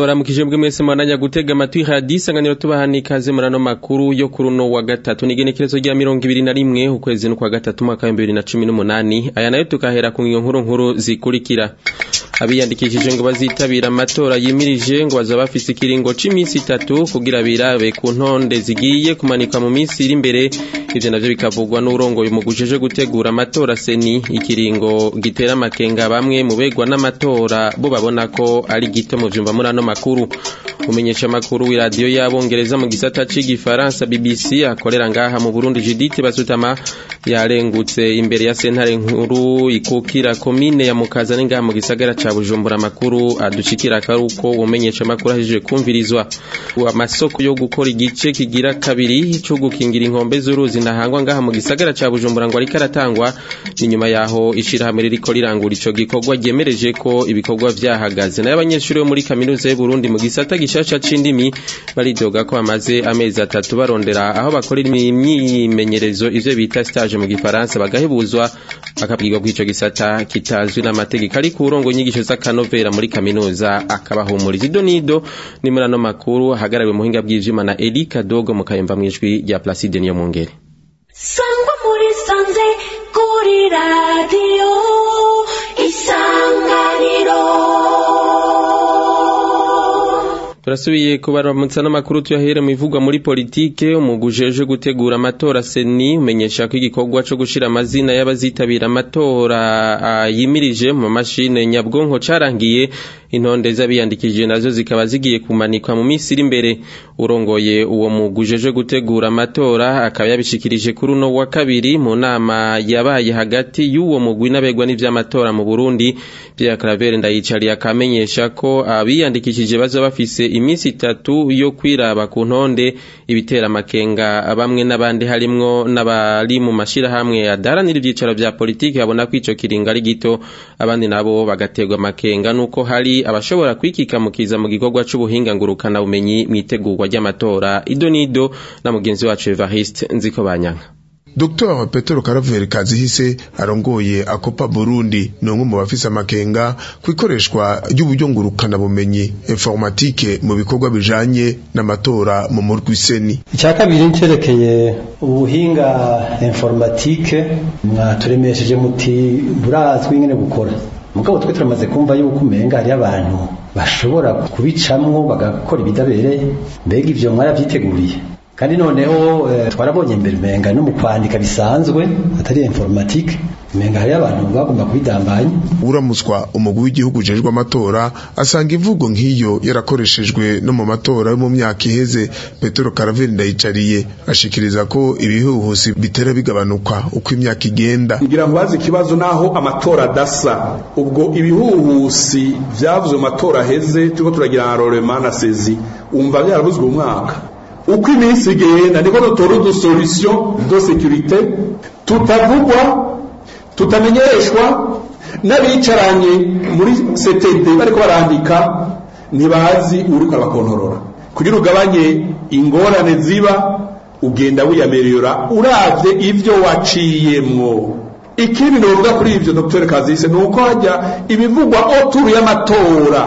ndabaramukije mbwe mwese mwananya gutega amatwi radiyo isanganiro tubahani ikaze muri ano makuru yo kuri uno wa gatatu n'igenekerezo rya mirongo ibiri na rimwe ukwezi n'ukwa gatatu umwaka w'ibihumbi bibiri na cumi n'umunani aya nayo tukahera ku ngingo nkuru nkuru zikurikira abiyandikishije ngo bazitabira amatora yimirije ngo bazaba bafise ikiringo c'iminsi itatu kugira birabe ku ntonde zigiye kumanikwa mu minsi iri imbere ivyo navyo bikavugwa n'urongoye mu gujeje gutegura amatora seni ikiringo gitera amakenga bamwe mu begwa n'amatora bo babona ko ari gito mu vyumva muri ano makuru umenyesha amakuru w'iradiyo y'abongereza mu gisata c'igifaransa BBC akorera ngaha mu Burundi Judith Basutama yarengutse imbere ya sentare nkuru ikukira komine ya Mukazane ngaha mu gisagara ca Bujumbura amakuru adushikira karuko umenyesha amakuru ahijije kumvirizwa amasoko yo gukora igice kigira kabiri cyo gukingira inkombe z'uruzi nahangwa ngaha mu gisagara ca Bujumbura ngo ariko aratangwa ni nyuma yaho ishirahamwe ririko rirangura ico gikorwa ryemereje ko ibikorwa vyahagaze nayo abanyeshuri bo muri kaminuza y'u Burundi mu gisata gishasha c'indimi baridoga ko bamaze amezi atatu barondera aho bakorera imyimenyerezo ivyo bita stage mu gifaransa bagahebuzwa bakabwirwa ko ico gisata kitazwi n'amategeko ariko urongo inyigisho z'akanovera muri kaminuza akabahumuriza ido nido ni muri ano makuru ahagarariwe mu buhinga bw'ivyuma na Eli Kadogo mu kayumva mw'ijwi rya Placide Niyomwungere sangwa muri sanze kuri radiyo isanganiro turasubiye kubaramutsa n'amakuru tuyahere mu ivugwa muri politike umugujeje gutegura amatora seni umenyesha ko igikorwa co gushira amazina y'abazitabira amatora yimirije mu mashine nyabwonko carangiye intonde z'abiyandikishije nazo zikaba zigiye kumanikwa mu minsi iri imbere urongoye uwo mugujeje gutegura amatora akaba yabishikirije kuri uno wa kabiri mu nama yabaye hagati y'uwo mugwi n'abegwa n'ivy'amatora mu Burundi Pierre Claver ndayicariye akamenyesha ko abiyandikishije bazo bafise iminsi itatu yo kwiraba ku ntonde ibitera amakenga bamwe n'abandi harimwo n'abari mu mashirahamwe adaharanira ivyicaro vya politiki babona ko ico kiringo ari gito abandi nabo bagaterwa amakenga nuko hari abashobora kwikikamukiza mu gikorwa c'ubuhinga ngurukana bumenyi mwitegurwa ry'amatora ido nido na mugenzi wacu Evariste nziko banyanka Dr. Petero Karaveri Kazihise arongoye akopa Burundi ni umwe mu bafise amakenga ku ikoreshwa ry'uburyo ngurukana bumenyi informatike mu bikorwa bijanye n'amatora mu murwi seni icya kabiri ncerekeye ubuhinga informatike mwaturemesheje muti burazwi nyene gukora mugabo twe turamaze kumva yuko umenga hariyo abantu bashobora kubicamwo bagakora ibidabereye mbega ivyo mwarabyiteguriye kandi noneho twarabonye imbere umenga no mu kwandika bisanzwe atari informatique umenga hariyo abantu bagomba kubidambanya uramuswa umugwi w'igihugu ujejwe amatora asanga imvugo nk'iyo yarakoreshejwe no mu matora yo mu myaka iheze petero karaveri ndayicariye ashikiriza ko ibihuhusi bitera bigabanuka uko imyaka igenda ngira ngo bazi ikibazo naho amatora adasa ubwo ibihuhusi vyavuze mu matora aheze turiko turagira na rorema na sezi umva vyarabuzwe umwaka uko iminsi igenda niko dutora udusolution de sécurité tutavugwa tutamenyeshwa n'abicaranye muri CTD bariko barandika ntibazi uriko abakontorora kugira ugabanye ingorane ziba ugenda wiyamerera uravye ivyo waciyemwo ikindi novuga kuri ivyo Dr Kazise nuko hajya ibivugwa oturu y'amatora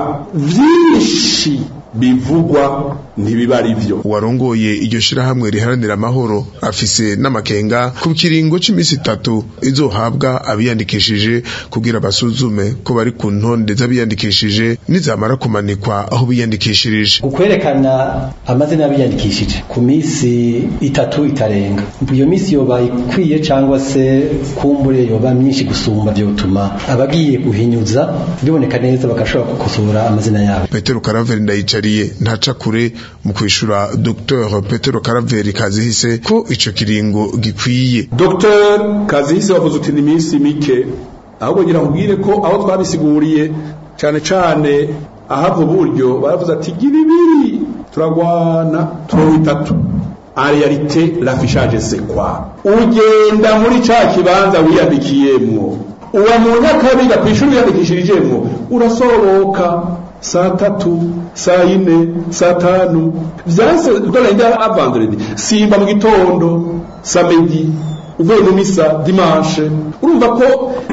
vyinshi bivugwa ntibiba ari byo warongoye iryo shirahamwe riharanira amahoro afise n'amakenga ku kiringo c'imisi itatu izohabwa abiyandikishije kugira basuzume ko bari ku ntonde z'abiyandikishije nizamara kumanikwa aho biyandikishirije ukwerekana amazina y'abiyandikishije ku misi itatu itarenga iyo misi yoba ikwiye cyangwa se kumbure yoba myinshi gusumba vyotuma abagiye guhinyuza biboneka neza bagashobora gukosora amazina yabo petero karaveri ndayicariye ntaca kure mu kwishura Dr Petero Karaveri Kazihise ko ico kiringo gikwiye Dr Kazihise wavuze uti ni minsi mike ahubwo ngira nkubwire ko aho twabisiguriye cyane cyane ahava uburyo baravuze ati gira ibiri turagwana turo itatu en réalité l'affichage c'est quoi ugenda muri ca kibanza wiyandikiyemwo uwa mu nyakabiga kw'ishuri wiyandikishirijemwo urasohoka saa tatu saa ine saa tanu vyase dorenda a vendredi simba mu gitondo samedi uvuye mu misa dimanche urumva ko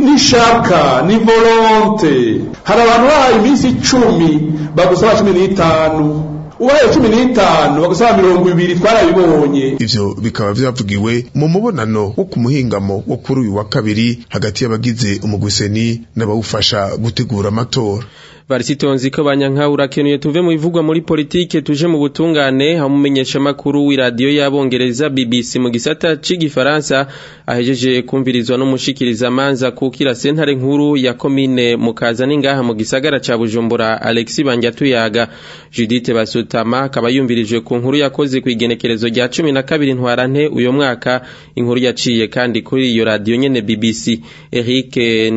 nishaka ni volonte hari abantu bahaye iminsi icumi bagusaba cumi n'itanu ubaye cumi n'itanu bagusaba mirongo ibiri twarabibonye ivyo bikaba vyavugiwe mu mubonano wo ku muhingamo wo kuri uyu wa kabiri hagati y'abagize umugwiseni n'abawufasha gutegura amatora Varisitonzi ko banyanka urakenuye tuve mu bivugwa muri politike tuje mu butungane hamumenyesha makuru w'iradiyo y'abongereza BBC mu gisata c'igifaransa ahejeje kumvirizwa n'umushikiriza manza kukira sentare nkuru ya komine mukaza ningaha mu gisagara ca Bujumbura Alexis Banjatuyaga Judith Basutama akaba yumvirije ku nkuru yakoze ku igenekerezo rya 12 ntwarante uyo mwaka inkuru yaciye kandi kuri iyo radiyo nyene BBC Eric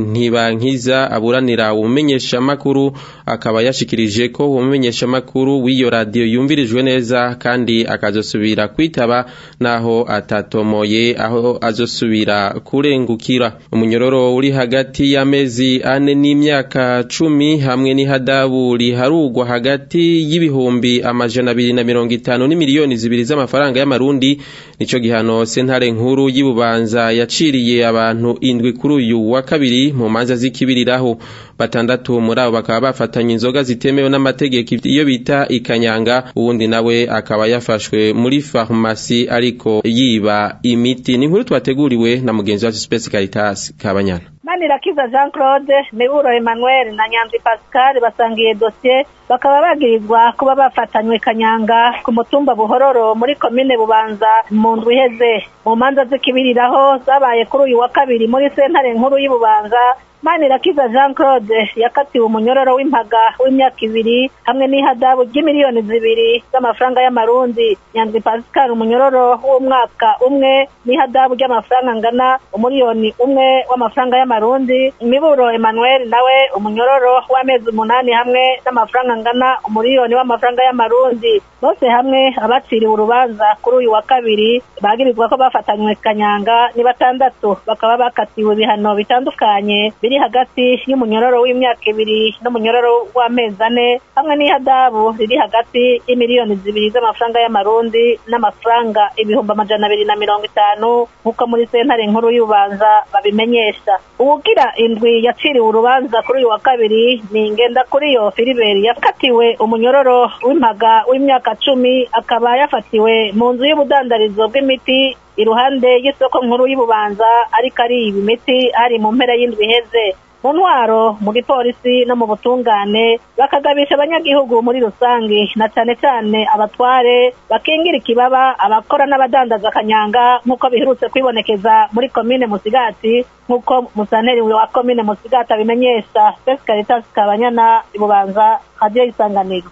Ntibankiza aburanira umenyesha makuru akaba yashikirije ko umumenyesha makuru w'iyo radiyo yumvirijwe neza kandi akazosubira kwitaba naho atatomoye aho azosubira kurengukira umunyororo uri hagati y'amezi ane n'imyaka cumi hamwe n'ihadabu riharugwa hagati y'ibihumbi amajana abiri na mirongo itanu n'imiliyoni zibiri z'amafaranga y'amarundi nico gihano sentare nkuru y'ububanza yaciriye abantu indwi kuri uyu wa kabiri mu manza z'ikibiriraho batandatu muri abo bakaba bafatanye inzoga zitemewe n'amategeko iyo bita ikanyanga uwundi nawe akaba yafashwe muri farumasi ariko yiba imiti ni inkuru twateguriwe na mugenzi wacu Space Caritas Kabanyana Manirakiza Jean Claude Miburo Emmanuel na Nyanzi Pascal basangiye dossier bakaba bagirizwa kuba bafatanywe kanyanga ku mutumba buhororo muri komine bubanza mu ndwi iheze mu manza z'ikibiriraho zabaye kuri uyu wa kabiri muri sentare nkuru y'ububanza Manirakiza Jean Claude yakatiwe umunyororo w'impaga w'imyaka ibiri hamwe n'ihadabu ry'imiliyoni zibiri z'amafaranga y'amarundi Nyanzi Pascal umunyororo w'umwaka umwe n'ihadabu ry'amafaranga angana umuliyoni umwe w'amafaranga y'amarundi Miburo Emmanuel nawe umunyororo w'amezi umunani hamwe n'amafaranga angana umuliyoni w'amafaranga y'amarundi bose hamwe abaciriwe urubanza kuri uyu wa kabiri bagirizwa ko bafatanywe kanyanga ni batandatu bakaba bakatiwe ibihano bitandukanye biri hagati y'umunyororo w'imyaka ibiri n'umunyororo w'amezi ane hamwe n'ihadabu riri hagati y'imiliyoni zibiri z'amafaranga y'amarundi n'amafaranga ibihumbi amajana abiri na mirongo itanu nk'uko muri sentare nkuru y'ubanza babimenyesha uwugira indwi yaciriwe urubanza kuri uyu wa kabiri ni ngenda kuri yo filiberi yakatiwe umunyororo w'impaga w'imyaka cumi akaba yafatiwe mu nzu y'ubudandarizo bw'imiti iruhande y'isoko nkuru y'ububanza ariko ari ibi miti hari mu mpera y'indwi iheze mu ntwaro mu gipolisi no mu butungane bakagabisha abanyagihugu muri rusange na cyane cyane abatware bakingira ikibaba abakora n'abadandaza akanyanga nk'uko biherutse kwibonekeza muri komine musigati nk'uko musanteri wa komine musigati abimenyesha spesi caritas kabanyana ibubanza hadiyo isanganiro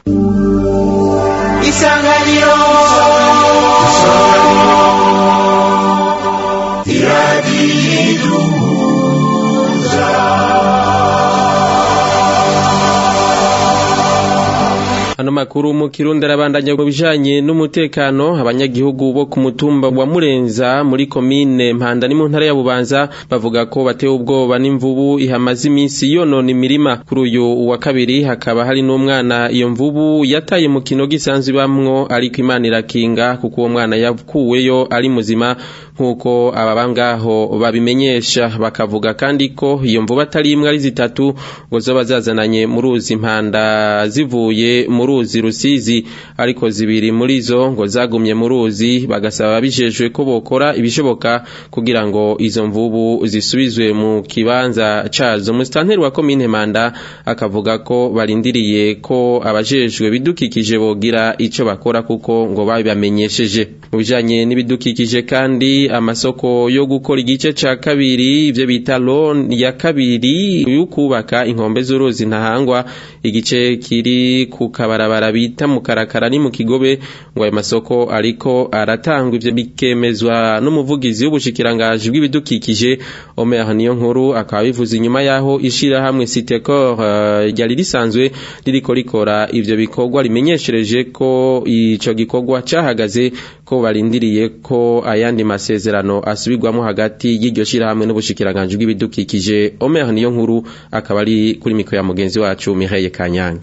isanganiro iradiyo Ano makuru mu Kirundi arabandanya mu bijanye n'umutekano abanyagihugu bo ku mutumba wa Murenza muri komine Mpanda ni mu ntara ya Bubanza bavuga ko batewe ubwoba n'imvubu ihamaze iminsi yonona imirima kuri uyu wa kabiri hakaba hari n'umwana iyo mvubu yataye mu kino gisanzwe bamwo ariko Imana irakinga kuko uwo mwana yakuweyo ari muzima nk'uko aba ngaho babimenyesha bakavuga kandi ko iyo mvubu atari imwe ari zitatu ngo zoba zazananye mu ruzi impanda zivuye mu ruzi rusizi ariko zibiri muri zo ngo zagumye mu ruzi bagasaba bijejwe ko bokora ibishoboka kugira ngo izo mvubu zisubizwe mu kibanza cazo musitanteri wa komine Manda akavuga ko barindiriye ko abajejwe bidukikije bogira ico bakora kuko ngo babamenyesheje mu bijanye n'ibidukikije kandi amasoko yo gukora igice ca kabiri ivyo bita loan ya kabiri yo kubaka inkombe z'uruzi ntahangwa igice kiri ku kabarabara bita mu karakara ni mu kigobe ngo ayo masoko ariko aratangwa ivyo bikemezwa n'umuvugizi w'ubushikirangaji bw'ibidukikije Omer niyo nkuru akaba bivuze inyuma yaho ishirahamwe Citecor ryari uh, risanzwe ririko rikora ivyo bikorwa rimenyeshereje ko ico gikorwa cahagaze ko barindiriye ko ayandi masezerano asubirwamo hagati y'iryo shirahamwe n'ubushikiranganji bw'ibidukikije Omer niyo nkuru akaba ari kuri mikro ya mugenzi wacu Mireille Kanyange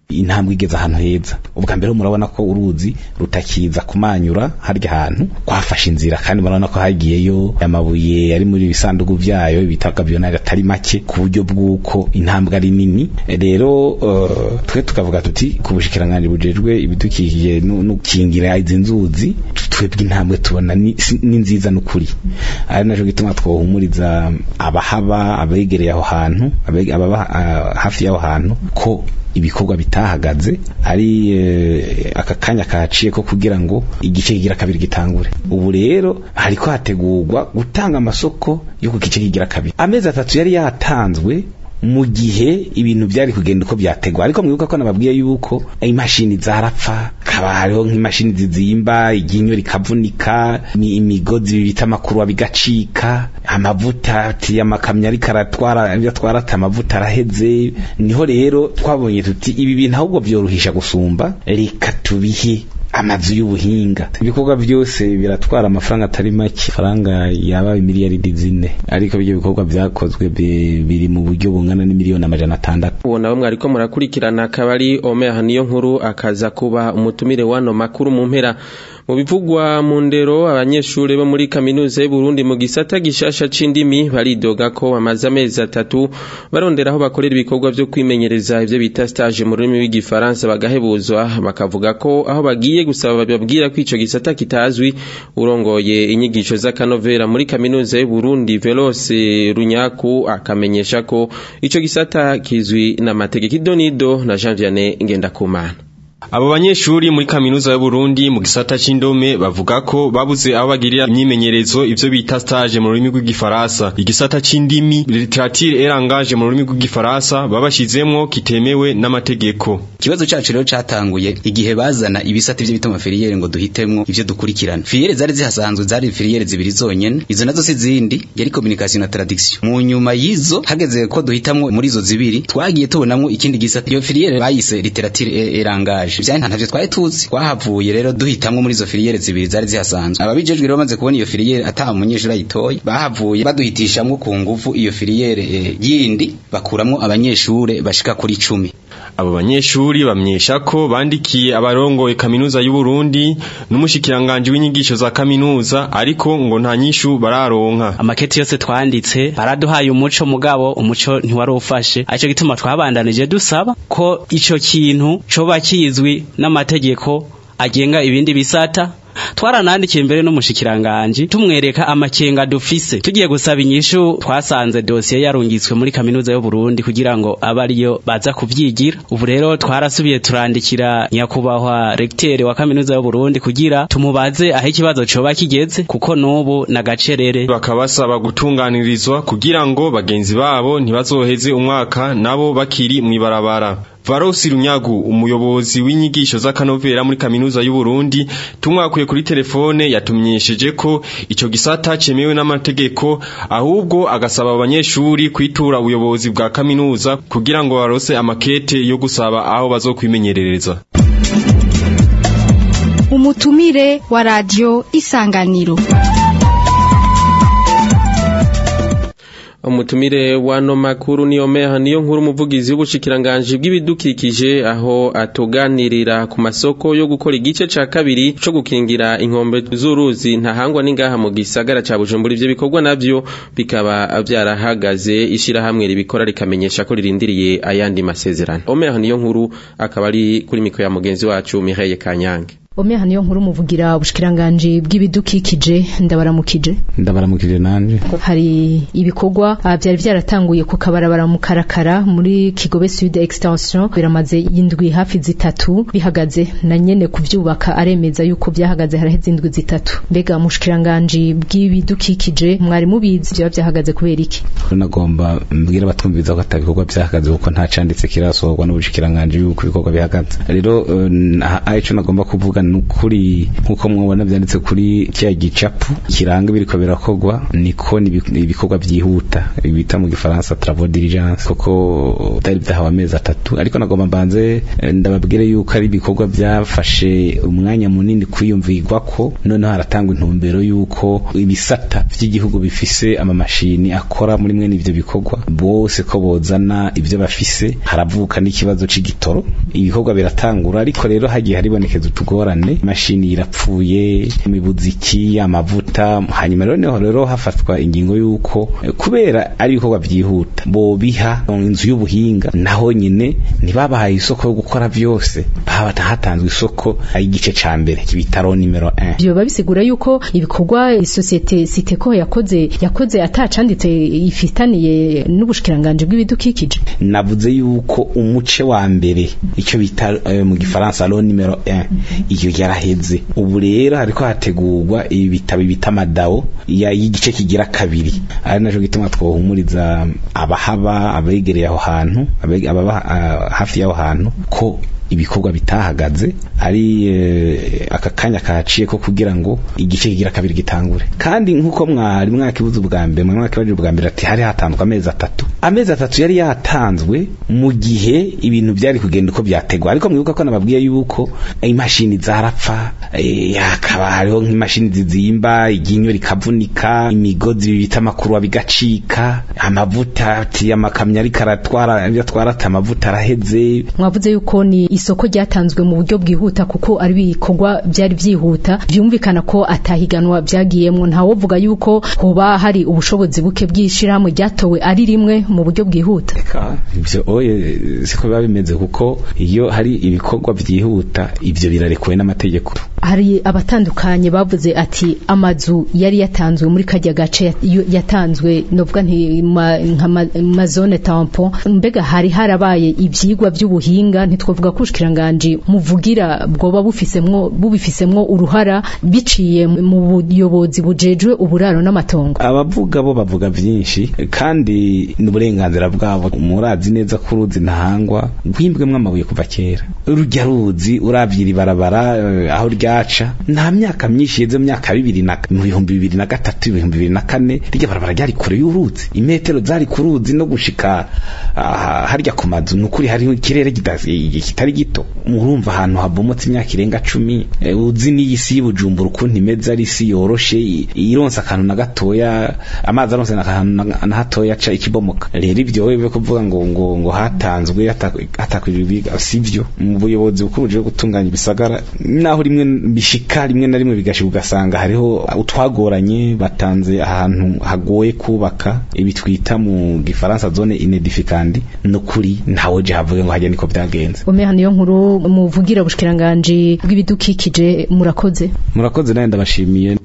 intambwe igeze ahantu heza ubwa mbere murabona ko uruzi rutakiza kumanyura harya hantu kwafashe inzira kandi murabona ko hagiyeyo amabuye ari muri ibisanduku vyayo ibitaka byonari atari make ku buryo bw'uko intambwe ari nini rero uh, twe tukavuga tuti ku bushikiranganji bujejwe ibidukikije no kingira izi nzuzi twebwe intambwe tubona ni, ni nziza n'ukuri ari naco gituma twohumuriza abahaba abegereye aho hantu ababa uh, hafi y'aho hantu ko ibikorwa bitahagaze ari uh, aka kanya kaciye ko kugira ngo igice kigira kabiri gitangure ubu rero hariko hategurwa gutanga amasoko yo ku gice kigira kabiri amezi atatu yari yatanzwe mu gihe ibintu byari kugenda uko byategwa ariko mwibuka ko nababwiye yuko imashini zarapfa kaba hariho nk'imashini zizimba iryinyo rikavunika imigozi bita amakuru bigacika amavuta ati amakamyo ariko aratwara atwara ati amavuta araheze niho rero twabonye tuti ibi bintu ahubwo byorohisha gusumba reka tubihe amazu y'ubuhinga ibikorwa byose biratwara amafaranga atari make faranga yaba miliyaridi zine ariko ibyo bikorwa byakozwe biri mu buryo bungana n'imiliyoni amajana atandatu uwo nawe mwariko murakurikirana akaba ari omeha niyo nkuru akaza kuba umutumire wano makuru mu mpera mu bivugwa mu ndero abanyeshuri bo muri kaminuza y'u Burundi mu gisata gishasha c'indimi baridoga ko bamaze amezi atatu barondera aho bakorera ibikorwa vyo kwimenyereza ivyo bita stage mu rurimi rw'igifaransa bagahebuzwa bakavuga ko aho bagiye gusaba bababwira ko ico gisata kitazwi urongoye inyigisho z'akanovera muri kaminuza y'u Burundi Velose Runyaku akamenyesha ko ico gisata kizwi n'amategeko idonido na Jean Vianney Ngendakumana Abo banyeshuri muri kaminuza y'u Burundi mu gisata c'indome bavuga ko babuze aho bagirira imyimenyerezo ivyo bita stage mu rurimi rw'igifaransa igisata c'indimi literature et langage mu rurimi rw'igifaransa babashizemwo kitemewe n'amategeko ikibazo cacu rero catanguye igihe bazana ibisata ivyo bita amafiliyere ngo duhitemwo ivyo dukurikirana filiyere zari zihasanzwe zari filiyere zibiri zonyene izo nazo si zindi yari communication na traduction mu nyuma y'izo hageze ko duhitamwo muri izo zibiri twagiye tubonamwo ikindi gisata iyo filiyere bayise literature et langage vyari ntavyo twari tuzi twahavuye rero duhitamwo muri izo filiyere zibiri zari zihasanzwe ababijejwe rero bamaze kubona iyo filiyere ata umunyeshuri ayitoye bahavuye baduhitishamwo ku nguvu iyo filiyere e, yindi bakuramwo abanyeshure bashika kuri cumi abo banyeshuri bamyesha ko bandikiye abarongoye kaminuza y'u Burundi n'umushikiranganje w'inyigisho za kaminuza ariko ngo nta nyishu bararonka amaketi yose twanditse baraduhaye umuco mugabo umuco ntiwari ufashe aco gituma twabandanije dusaba ko ico kintu coba kizwi n'amategeko agenga ibindi bisata twaranandikiye mbere n'umushikiranganje tumwereka amakenga dufise tugiye gusaba inyishu twasanze dosiye yarungitswe muri kaminuza y'u Burundi kugira ngo abe ariyo baza kuvyigira ubu rero twarasubiye turandikira nyakubahwa recteur wa kaminuza y'u Burundi kugira tumubaze aho ikibazo coba kigeze kuko nubu na gacerere bakabasaba gutunganirizwa kugira ngo bagenzi babo ntibazoheze umwaka nabo bakiri mwibarabara Varosi Runyagu umuyobozi w'inyigisho z'akanovera muri kaminuza y'u Burundi tumwakuye kuri telefone yatumenyesheje ko ico gisata cemewe n'amategeko ahubwo agasaba abanyeshuri kwitura ubuyobozi bwa kaminuza kugira ngo barose amakete yo gusaba aho bazokwimenyerereza umutumire wa radio isanganiro umutumire wano makuru ni omeha niyo nkuru umuvugizi w'ubushikiranganje bw'ibidukikije aho atuganirira ku masoko yo gukora igice ca kabiri co gukingira inkombe z'uruzi ntahangwa n'ingaha mu gisagara ca Bujumbura ivyo bikorwa navyo bikaba vyarahagaze ishirahamwe ribikora rikamenyesha ko ririndiriye ayandi masezerano omeha niyo nkuru akaba ari kuri mikro ya mugenzi wacu Mireille Kanyange Omeha niyo nkuru muvugira ubushikiranganje bw'ibidukikije ndabaramukije ndabaramukije nanje hari ibikorwa byari byaratanguye ku kabarabara mu karakara muri Kigobe Sud Extension biramaze indwi hafi zitatu bihagaze na nyene kuvyubaka aremeza yuko byahagaze haraheze indwi zitatu mbega mushikiranganje bw'ibidukikije mwari mubizi byo byahagaze kubera iki nagomba mbwira batumviza ko atabikorwa byahagaze kuko nta canditse kirasohorwa n'ubushikiranganje yuko ibikorwa bihagaze rero uh, ico nagomba kuvuga nukuri nkuko mwabona byanditse kuri cya gicapu kiranga biriko birakogwa niko ibikorwa byihuta bita mu gifaransa travaux diligence koko byari byahawe amezi atatu ariko nagomba mbanze ndababwire yuko ari ibikorwa byafashe umwanya munini kwiyumvirwa ko noneho haratangwa intumbero yuko ibisata by'igihugu bifise amamashini akora muri mwene ivyo bikorwa bose ko bozana ibyo bafise haravuka n'ikibazo c'igitoro ibikorwa biratangura ariko rero hagiye haribonekeza utugorane imashini irapfuye imibuziki amavuta hanyuma rero niho rero hafatwa ingingo y'uko kubera ari ibikorwa byihuta bobiha inzu y'ubuhinga naho nyine ntibabahaye isoko yo gukora byose hatanzwe isoko igice ca mbere kibitaro nimero 1 byo bisigura yuko ibikorwa isosiyete siteko yakoze yakoze atacanditse ifitaniye n'ubushikiranganje bw'ibidukikije navuze yuko umuce wa mbere icyo bita uh, mu gifaransa lo nimero 1 iyo yaraheze ubu rero hariko hategurwa ibitabo bita madawo ya igice kigira kabiri ari naco gituma twohumuriza abahaba abegereye aho hantu ababa uh, hafi y'aho hantu ko ibikorwa bitahagaze ari e, aka kanya kaciye ko kugira ngo igice kigira kabiri gitangure kandi nkuko mwari mwakibuze ubwa mbere mwakibajije ubwa mbere ati hari hatandwa amezi atatu amezi atatu yari yatanzwe mu gihe ibintu byari kugenda uko byategwa ariko mwibuka ko nababwiye yuko imashini zarapfa e, hakaba hariho nk'imashini zizimba iginyo rikavunika imigozi bibita amakuru bigacika amavuta ati amakamyo ariko aratwara atwara amavuta araheze mwavuze yuko ni isoko ryatanzwe mu buryo bwihuta kuko ari ibikorwa byari byihuta byumvikana ko atahiganwa byagiyemo ntawovuga yuko hoba hari ubushobozi buke bw'ishirahamwe ryatowe ari rimwe mu buryo bwihuta ibyo oye siko biba bimeze kuko iyo hari ibikorwa byihuta ibyo birarekuwe n'amategeko hari abatandukanye bavuze ati amazu yari yatanzwe muri kajya gace yatanzwe novuga nti nka mazone tampon mbega hari harabaye ibyigwa by'ubuhinga ntitwavuga ko ubushikiranganje muvugira bwoba bufisemwo bubifisemwo uruhara biciye mu buyobozi bujejwe uburaro n'amatongo abavuga bo bavuga byinshi kandi n'uburenganzira bwabo murazi neza ko uruzi ntahangwa rwimbwemwo amabuye kuva kera urujya ruzi urabyira ibarabara aho ryaca nta myaka myinshi yeze mu myaka bibiri na mu bihumbi bibiri na gatatu ibihumbi bibiri na kane rirya barabara ryari kure y'uruzi imetero zari ku ruzi no gushika harya ku mazu ni ukuri hariho ikirere kitari gito murumva ahantu habomotse imyaka irenga cumi uzi n'iyi si y'ubujumbura ukuntu imeze ari isi yoroshe ironsa akantu na gatoya amazi aronse akantu na hatoya aca ikibomoka rero ibyo wewe kuvuga ngo ngo ngo hatanzwe hatakwiribiga sivyo mu buyobozi bukuru buje gutunganya ibisagara naho rimwe bishika rimwe na rimwe bigashika ugasanga hariho utwagoranye batanze ahantu hagoye kubaka ibi twita mu gifaransa zone inedificandi no kuri ntawe je havuge ngo hajya niko byagenze Omeha niyo nkuru muvugira ubushikiranganje bw'ibidukikije murakoze murakoze naye ndabashimiye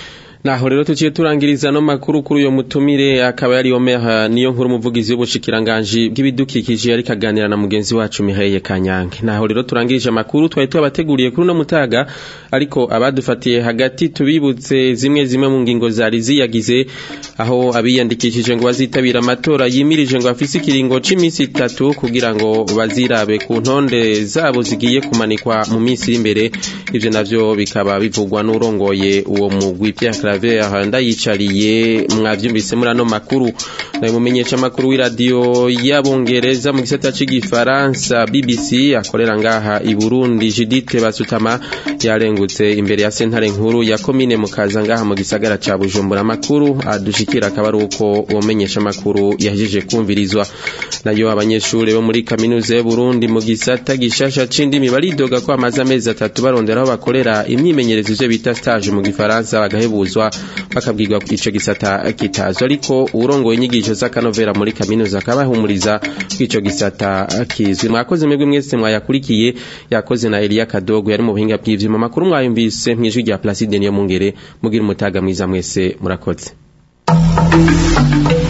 naho rero tuciye turangiriza no makuru kuri uyo mutumire akaba yari Omeha niyo nkuru muvugizi w'ubushikiranganje bw'ibidukikije yari kaganira na mugenzi wacu Mihaye Kanyange naho rero turangirije amakuru twari twabateguriye kuri no mutaga ariko abadufatiye hagati tubibutse zimwe zimwe mu ngingo zari ziyagize aho abiyandikishije ngo bazitabira amatora yimirije ngo afise ikiringo c'imisi itatu kugira ngo bazirabe ku ntonde zabo zigiye kumanikwa mu minsi imbere ivyo navyo bikaba bivugwa n'urongoye uwo mugwi Pierre Claver ndayicariye mwavyumvise muri ano makuru nayo mumenyesha makuru w'iradio y'abongereza mu gisata c'igifaransa BBC akorera ngaha i Burundi Judith Basutama yarengutse imbere ya sentare nkuru ya komine mukaza ngaha mu gisagara ca Bujumbura makuru adushikira akaba ari uko uwo menyesha makuru yahejeje kumvirizwa nayo abanyeshuri bo muri kaminuza y'u Burundi mu gisata gishasha c'indimi baridoga ko amaze amezi atatu barondera aho bakorera imyimenyerezo ivyo bita stage mu gifaransa bagahebuzwa bakabwirwa ico gisata kitazwa ariko urongoye inyigisho z'akanovera muri kaminuza akabahumuriza kw'ico gisata kizwi mwakoze mwebwe mwese mwayakurikiye yakoze na Elia Kadogo yari mu buhinga bw'ivyuma makuru mwayumvise mwijwi rya Placide niyo mungere mugira umutaga mwiza mwese murakoze